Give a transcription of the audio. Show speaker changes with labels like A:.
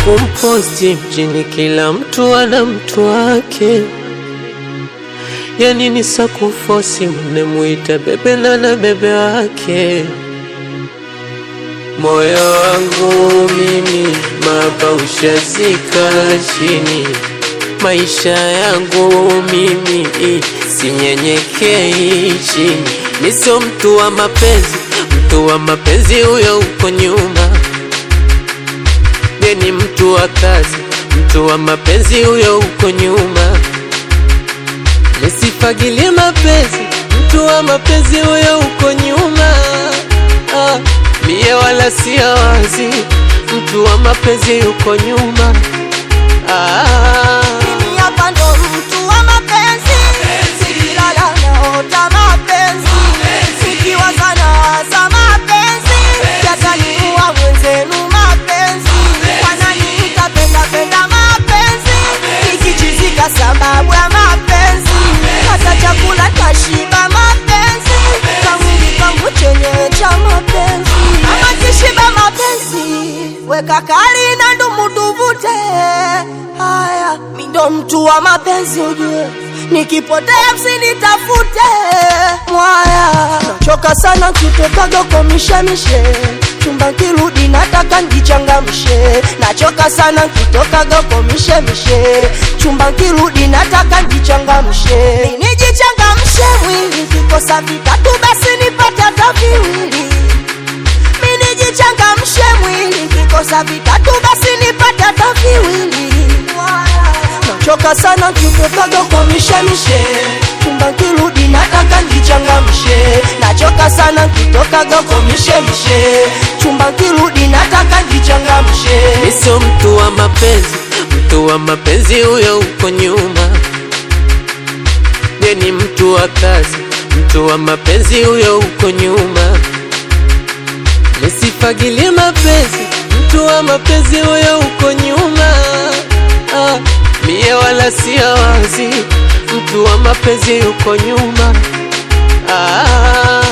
A: kumposti mjini, kila mtu ana mtu wake. Yani ni sakufosi, mnemwita bebe na na bebe wake. Moyo wangu mimi mapa ushazika chini, maisha yangu mimi sinyenyekei chini. Mi sio mtu wa mapenzi, mtu wa mapenzi huyo uko nyuma. Ye ni mtu wa kazi, mtu wa mapenzi huyo uko nyuma. Nisifagilie mapenzi, mtu wa mapenzi huyo uko nyuma. Ah, mie wala sia wazi, mtu wa mapenzi uko nyuma. Ah,
B: Mimi hapa ndo mtu wa mapenzi, sikilala naota mapenzi, sikiwaza nawaza mapenzi, yataniua mwenzenu mapenzi, wananiita penda penda mapenzi, nikichizika sababu ya mapenzi, hata chakula tashiba mapenzi, kamwili kangu chenyewe cha mapenzi, ama kishiba mapenzi, weka kali na ndumu tuvute haya, mi ndo mtu wa mapenzi ujue, nikipotea msinitafute mwaya. Nachoka sana kutokaga kwa mishemishe, chumba kirudi nataka njichangamshe. Nachoka sana kutokaga kwa mishemishe, chumba kirudi nataka njichangamshe. Nijichangamshe mwili, kikosa vitatu basi nipate hata viwili mimi nijichangamshe mwili, kikosa vitatu basi nipate hata viwili. Nachoka sana kutokaga kwa mishemishe, chumba kirudi nataka njichangamshe. Nachoka sana kutokaga kwa mishemishe, chumba kirudi nataka njichangamshe.
A: mi sio mtu wa mapenzi, mtu wa mapenzi huyo uko nyuma. Ye ni mtu wa kazi, mtu wa mapenzi huyo uko nyuma. Nisifagilie mapenzi, mtu wa mapenzi huyo uko nyuma. Ah, mie wala sia wazi, mtu wa mapenzi uko nyuma. Ah,